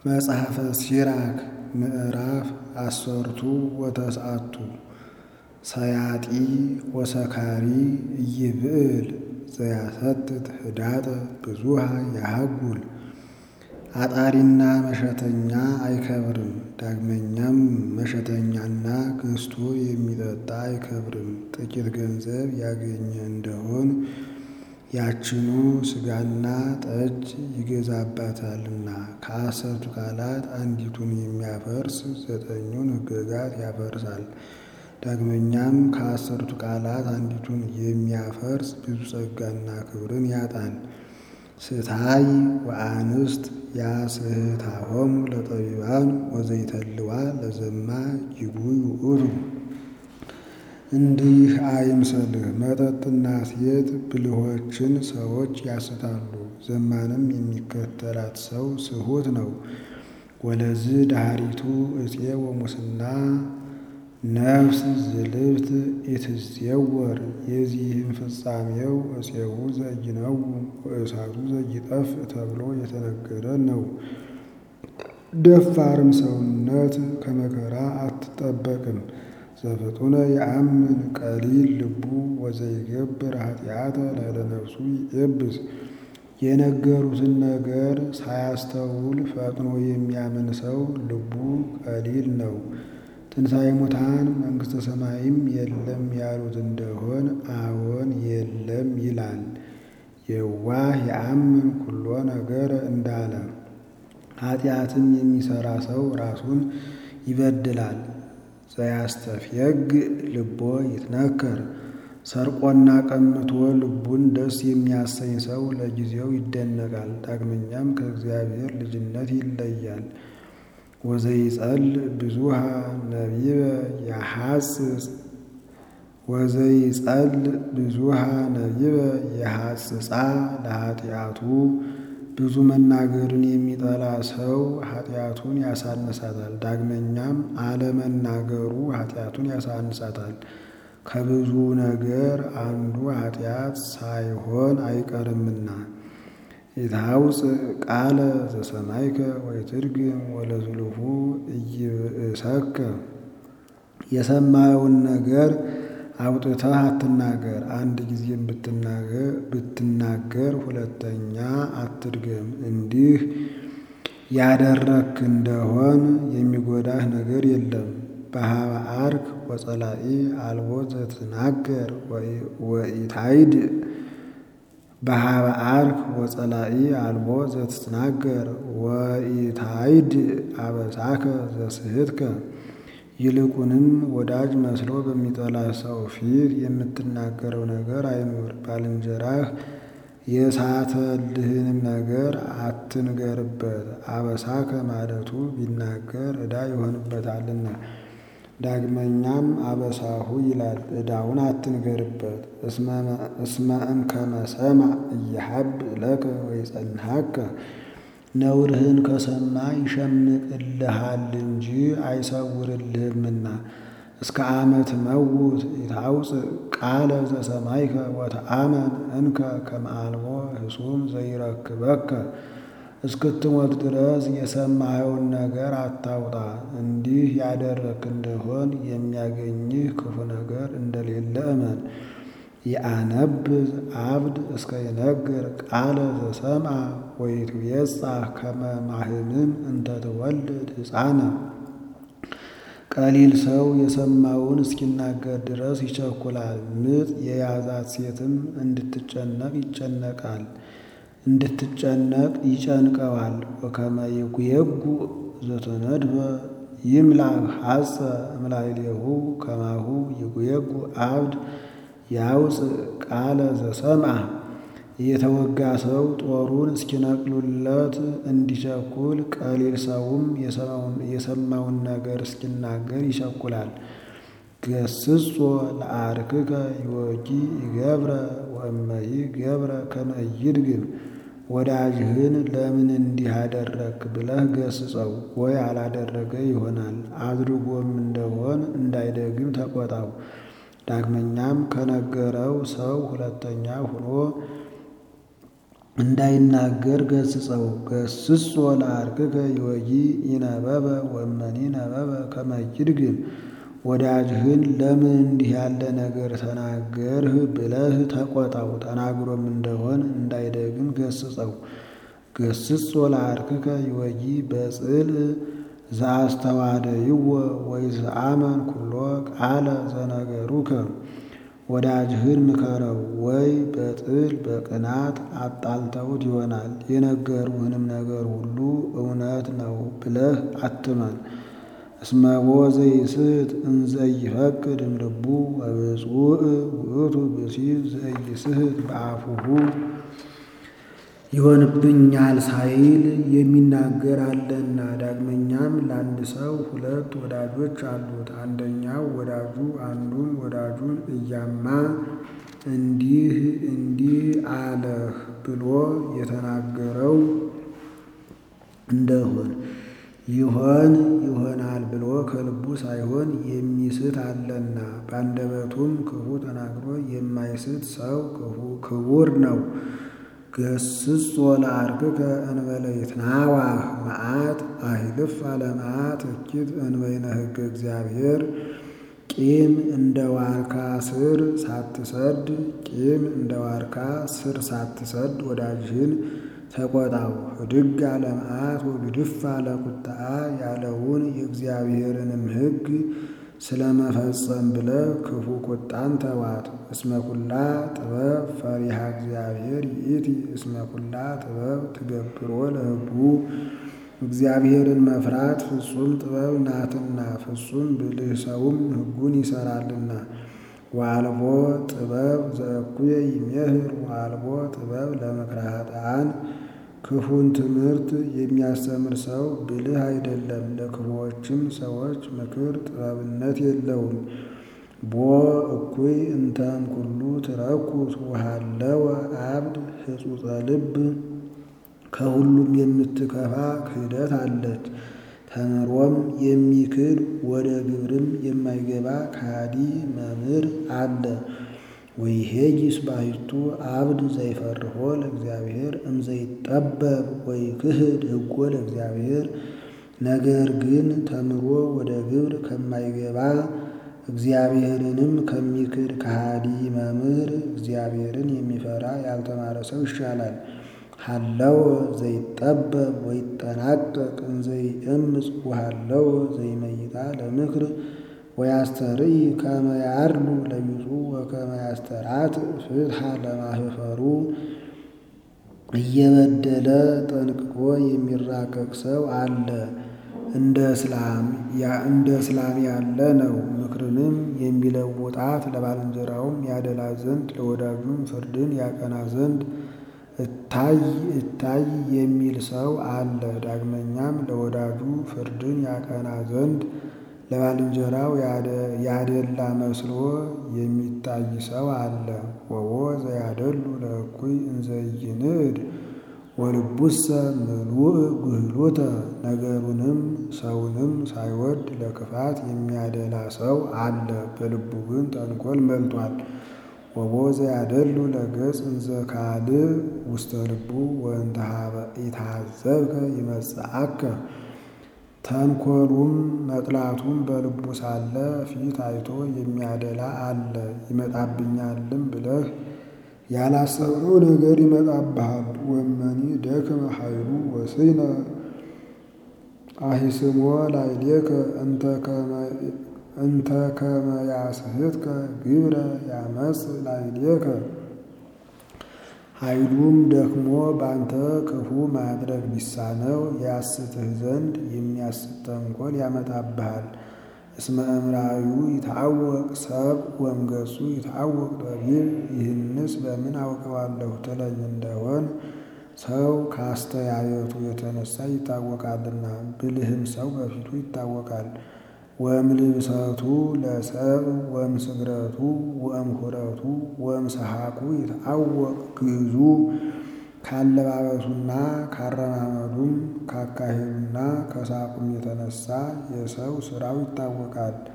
መጽሐፈ ሲራክ ምዕራፍ አሰርቱ ወተስዓቱ ሰያጢ ወሰካሪ ኢይብዕል ዘያሰትት ህዳጠ ብዙሃ ያሃጉል አጣሪና መሸተኛ አይከብርም። ዳግመኛም መሸተኛና ገዝቶ የሚጠጣ አይከብርም። ጥቂት ገንዘብ ያገኘ እንደሆን ያችኑ ሥጋና ጠጅ ይገዛባታልና። ከአሰርቱ ቃላት አንዲቱን የሚያፈርስ ዘጠኙን ሕግጋት ያፈርሳል። ዳግመኛም ከአሰርቱ ቃላት አንዲቱን የሚያፈርስ ብዙ ጸጋና ክብርን ያጣል። ስታይ ወአንስት ያስሕታሆሙ ለጠቢባን ወዘይተልዋ ለዘማ ጅጉይ ውእቱ። እንዲህ አይምሰልህ። መጠጥና ሴት ብልሆችን ሰዎች ያስታሉ። ዘማንም የሚከተላት ሰው ስሑት ነው። ወለዝ ዳህሪቱ እፄ ወሙስና ነፍስ ዝልብት ኢትዜወር። የዚህም ፍጻሜው እፄው ዘይነው ወእሳቱ ዘይጠፍ ተብሎ የተነገረ ነው። ደፋርም ሰውነት ከመከራ አትጠበቅም። ዘፍጡነ የአምን ቀሊል ልቡ ወዘይገብር ኃጢአተ ላዕለ ነፍሱ ይኤብስ። የነገሩትን ነገር ሳያስተውል ፈጥኖ የሚያምን ሰው ልቡ ቀሊል ነው። ትንሣኤ ሙታን መንግሥተ ሰማይም የለም ያሉት እንደሆን አዎን የለም ይላል። የዋህ የአምን ኩሎ ነገር እንዳለ ኃጢአትም የሚሠራ ሰው ራሱን ይበድላል። ዘያስተፍየግ ልቦ ይትነከር። ሰርቆና ቀምቶ ልቡን ደስ የሚያሰኝ ሰው ለጊዜው ይደነቃል፣ ዳግመኛም ከእግዚአብሔር ልጅነት ይለያል። ወዘይጸል ብዙሃ ነቢበ የሐጽጽ ወዘይጸል ብዙሃ ነቢበ የሐጽጻ ለኃጢአቱ ብዙ መናገርን የሚጠላ ሰው ኃጢአቱን ያሳንሳታል። ዳግመኛም አለመናገሩ ኃጢአቱን ያሳንሳታል። ከብዙ ነገር አንዱ ኃጢአት ሳይሆን አይቀርምና። ኢትሐውፅእ ቃለ ዘሰማይከ ወይትርግም ወለዝሉፉ ኢይብእሰከ። የሰማኸውን ነገር አውጥተህ አትናገር። አንድ ጊዜም ብትናገር ሁለተኛ አትድገም። እንዲህ ያደረግክ እንደሆን የሚጎዳህ ነገር የለም። በሀበ አርክ ወጸላኢ አልቦ ዘትናገር ወኢታይድ በሀበ አርክ ወጸላኢ አልቦ ዘትናገር ወኢታይድ አበሳከ ዘስሕትከ። ይልቁንም ወዳጅ መስሎ በሚጠላ ሰው ፊት የምትናገረው ነገር አይኑር። ባልንጀራህ የሳተልህንም ነገር አትንገርበት። አበሳከ ማለቱ ቢናገር ዕዳ ይሆንበታልና። ዳግመኛም አበሳሁ ይላል፣ ዕዳውን አትንገርበት። እስመ እምከመ ሰምዐ ኢይሃብእ ለከ ወይጸንሐከ። ነውርህን ከሰማ ይሸምቅልሃል እንጂ አይሰውርልህምና። እስከ አመ ትመውት ኢታውፅእ ቃለ ዘሰማይከ ወተአመን እንከ ከመ አልቦ ህሱም ዘይረክበከ። እስክትሞት ድረስ የሰማኸውን ነገር አታውጣ። እንዲህ ያደረግክ እንደሆን የሚያገኝህ ክፉ ነገር እንደሌለ እመን። የአነብዝ አብድ እስከ ይነግር ቃለ ዘሰምዐ ወይትቤጻህ ከመ ማህምም እንተ ትወልድ ሕፃነ። ቀሊል ሰው የሰማውን እስኪናገር ድረስ ይቸኩላል። ምጥ የያዛት ሴትም እንድትጨነቅ ይጨነቃል እንድትጨነቅ ይጨንቀዋል። ወከመ ይጉየጉ ዘተነድበ ይምላእ ሐጸ እምላዕሌሁ ከማሁ ይጉየጉ አብድ ያውፅእ ቃለ ዘሰምዐ። የተወጋ ሰው ጦሩን እስኪነቅሉለት እንዲቸኩል ቀሊል ሰውም የሰማውን ነገር እስኪናገር ይቸኩላል። ገስጾ ለአርክከ ይወጊ ይገብረ ወእመሂ ገብረ ከመ ኢይድግም። ወዳጅህን ለምን እንዲህ አደረግክ ብለህ ገስጸው፣ ወይ አላደረገ ይሆናል። አድርጎም እንደሆን እንዳይደግም ተቆጣው። ዳግመኛም ከነገረው ሰው ሁለተኛ ሆኖ እንዳይናገር ገስጸው። ገስጾ ለአርክከ ይወጊ ይነበበ ወመኒ ነበበ ከመ ይድግም ወዳጅህን ለምን እንዲህ ያለ ነገር ተናገርህ ብለህ ተቆጣው። ተናግሮም እንደሆን እንዳይደግም ገስጸው። ገስጾ ለአርክከ ይወጊ በጽል ዘአስተዋደይዎ ወይዝአመን ኩሎ ቃለ ዘነገሩከ ወዳጅህን ምከረው። ወይ በጥል በቅናት አጣልተውት ይሆናል የነገሩህንም ነገር ሁሉ እውነት ነው ብለህ አትመን። እስመቦ ዘይስት እንዘይፈቅድ እምልቡ ወብፁዕ ውእቱ ብእሲ ዘይስህት በአፉሁ ይሆንብኛል ሳይል የሚናገር አለና። ዳግመኛም ለአንድ ሰው ሁለት ወዳጆች አሉት። አንደኛው ወዳጁ አንዱን ወዳጁን እያማ እንዲህ እንዲህ አለህ ብሎ የተናገረው እንደሆን ይሆን ይሆናል ብሎ ከልቡ ሳይሆን የሚስት አለና። በአንደበቱም ክፉ ተናግሮ የማይስት ሰው ክቡር ነው። ገስጾ ለአርክከ እንበለ ይትናዋህ መዓት አሂልፍ አለመዓት እኪት እንበይነ ሕገ እግዚአብሔር ቂም እንደ ዋርካ ስር ሳትሰድ ቂም እንደ ዋርካ ስር ሳትሰድ ወዳጅህን ተቆጣው። ህድግ አለመዓት ወግድፍ አለ ቁጣ ያለውን የእግዚአብሔርንም ሕግ ስለመፈጸም ብለህ ክፉ ቁጣን ተዋት። እስመ ኩላ ጥበብ ፈሪሃ እግዚአብሔር ይእቲ እስመ ኩላ ጥበብ ትገብሮ ለሕጉ እግዚአብሔርን መፍራት ፍጹም ጥበብ ናትና ፍጹም ብልህ ሰውም ሕጉን ይሰራልና። ወአልቦ ጥበብ ዘእኩየ ይሜህር ወአልቦ ጥበብ ለምክረ ኃጥኣን ክፉን ትምህርት የሚያስተምር ሰው ብልህ አይደለም፣ ለክፉዎችም ሰዎች ምክር ጥበብነት የለውም። ቦ እኩይ እንተም ኩሉ ትረኩስ ወሃለወ አብድ ህጹጸ ልብ ከሁሉም የምትከፋ ክህደት አለች። ተምሮም የሚክድ ወደ ግብርም የማይገባ ከሃዲ መምህር አለ። ወይሄጊስ ባሕቱ አብድ ዘይፈርሆ ለእግዚአብሔር እምዘይጠበብ ወይክህድ ሕጎ ለእግዚአብሔር። ነገር ግን ተምሮ ወደ ግብር ከማይገባ እግዚአብሔርንም ከሚክድ ከሃዲ መምህር እግዚአብሔርን የሚፈራ ያልተማረ ሰው ይሻላል። ሃለወ ዘይጠበብ ወይጠናቀቅ እንዘይእምፅ ወሃለወ ዘይመይጣ ለምክር ወያስተርኢ ከመ ያርሉ ለቢጹ ወከመ ያስተራት ፍትሐ ለማህፈሩ። እየበደለ ጠንቅቆ የሚራቀቅ ሰው አለ። እንደ እስላም እንደ እስላም ያለ ነው። ምክርንም የሚለውጣት ለባልንጀራውም ያደላ ዘንድ ለወዳጁም ፍርድን ያቀና ዘንድ እታይ እታይ የሚል ሰው አለ። ዳግመኛም ለወዳጁ ፍርድን ያቀና ዘንድ ለባልንጀራው ያደላ መስሎ የሚታይ ሰው አለ። ወቦ ዘያደሉ ለእኩይ እንዘይንዕድ ወልቡሰ ምሉእ ጉህሎተ ነገሩንም ሰውንም ሳይወድ ለክፋት የሚያደላ ሰው አለ፣ በልቡ ግን ተንኮል መልቷል። ወቦ ዘያደሉ ለገጽ እንዘ ካልእ ውስተ ልቡ ወእንተ ኀበ ኢታዘብከ ይመጽአከ ተንኮሉም መጥላቱም በልቡ ሳለ ፊት አይቶ የሚያደላ አለ። ይመጣብኛልም ብለህ ያላሰብነው ነገር ይመጣብሃል። ወመኒ ደክመ ኃይሉ ወስነ አሂስሞ ላዕሌከ እንተ ከመ ያስሕትከ ግብረ ያመጽ ላዕሌከ ኃይሉም ደክሞ ባንተ ክፉ ማድረግ ቢሳነው ያስትህ ዘንድ የሚያስት ተንኮል ያመጣብሃል። እስመ እምራዩ ይታወቅ ሰብ ወእምገጹ ይታወቅ ጠቢብ። ይህንስ በምን አውቀዋለሁ ትለኝ እንደሆን ሰው ከአስተያየቱ የተነሳ ይታወቃልና፣ ብልህም ሰው በፊቱ ይታወቃል። ወእምልብሰቱ ለሰብ ወእምስግረቱ ወእምኩረቱ ወእምሰሐቁ ይታወቅ ግዕዙ። ካለባበሱና ካረማመዱም ካካሄዱና ከሳቁም የተነሳ የሰው ስራው ይታወቃል።